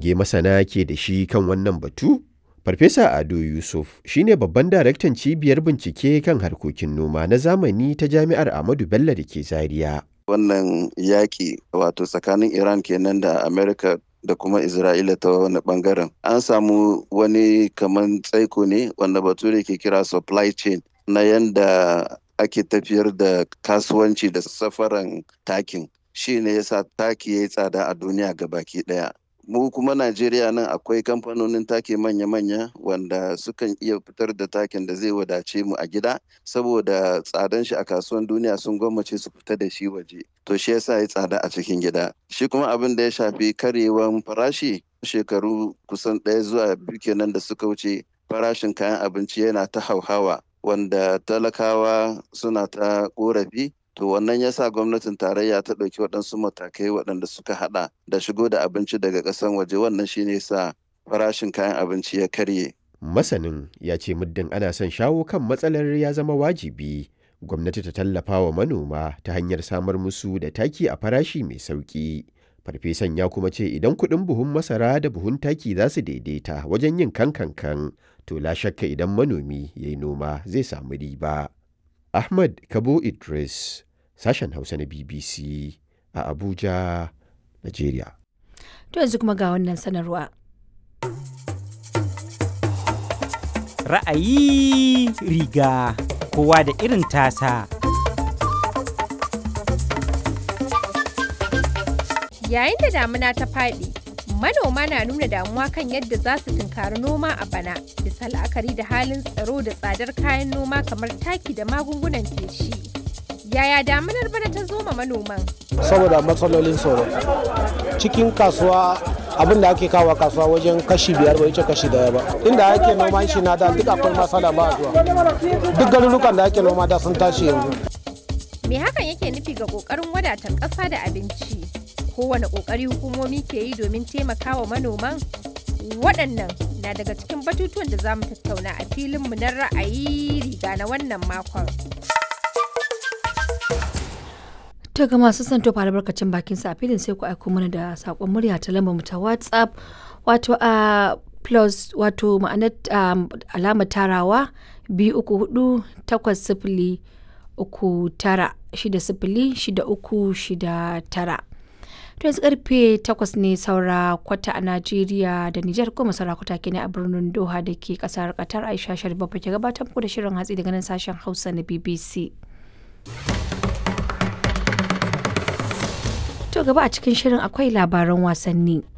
hange masana ke da shi kan wannan batu? Farfesa Ado Yusuf shine babban daraktan cibiyar bincike kan harkokin noma na zamani ta Jami'ar Ahmadu Bello da ke Zaria. Wannan yaƙi wato tsakanin Iran kenan da Amerika da kuma Isra'ila ta wani bangaren. An samu wani kaman tsaiko ne wanda bature ke kira supply chain na yanda ake tafiyar da kasuwanci da safaran takin. Shi ne yasa taki ya yi tsada a duniya baki ɗaya. mu kuma Najeriya nan akwai kamfanonin take manya-manya wanda sukan iya fitar da takin da zai wadace mu a gida saboda tsadan shi a kasuwan duniya sun gwammace su fita da shi waje to shi yasa ya tsada a cikin gida shi kuma abin da ya shafi karyewan farashi shekaru kusan ɗaya zuwa biyu kenan da suka wuce farashin kayan abinci yana ta hauhawa wanda talakawa suna ta korafi to wannan ya sa gwamnatin tarayya ta ɗauki waɗansu matakai waɗanda suka haɗa da shigo da abinci daga ƙasan waje wannan shine sa farashin kayan abinci ya karye. Masanin ya ce muddin ana son shawo kan matsalar ya zama wajibi gwamnati ta tallafa wa manoma ta hanyar samar musu da taki a farashi mai sauƙi. Farfesan ya kuma ce idan kuɗin buhun masara da buhun taki za su daidaita wajen yin kankankan to la shakka idan manomi ya yi noma zai samu riba. Ahmad Kabo Idris, sashen Hausa na BBC a Abuja, Najeriya. To yanzu kuma ga wannan sanarwa. Ra'ayi riga kowa da irin tasa. Yayin da damuna ta faɗi, manoma na nuna damuwa kan yadda za su tunkari noma a bana bisa la'akari da halin tsaro da tsadar kayan noma kamar taki da magungunan feshi. Yaya damunar bana ta zo ma manoman? Saboda matsalolin tsaro. Cikin kasuwa abin da ake kawo kasuwa wajen kashi biyar bai wuce kashi daya ba. Inda ake noman shi na da duk akwai masala ba zuwa. Duk garurukan da ake noma da sun tashi yanzu. Me hakan yake nufi ga ƙoƙarin wadatar ƙasa da abinci? kowane ƙoƙari hukumomi ke yi domin taimakawa manoman waɗannan na daga cikin batutuwan da za mu tattauna a filinmu na ra'ayi riga na wannan makon. To ga masu son tofa albarkacin bakin sa a filin sai ku aiko mana da saƙon murya ta lambar mu ta WhatsApp wato a plus wato ma'anar alamar tarawa biyu uku hudu takwas sifili uku tara shida sifili shida uku shida tara. to yanzu karfe 8 ne saura kwata a Najeriya da Nijar kuma saura kwata kenan a birnin Doha da ke kasar Qatar Aisha Sharif ke gabatar muku da shirin hatsi daga nan sashen Hausa na BBC. To gaba a cikin shirin akwai labaran wasanni.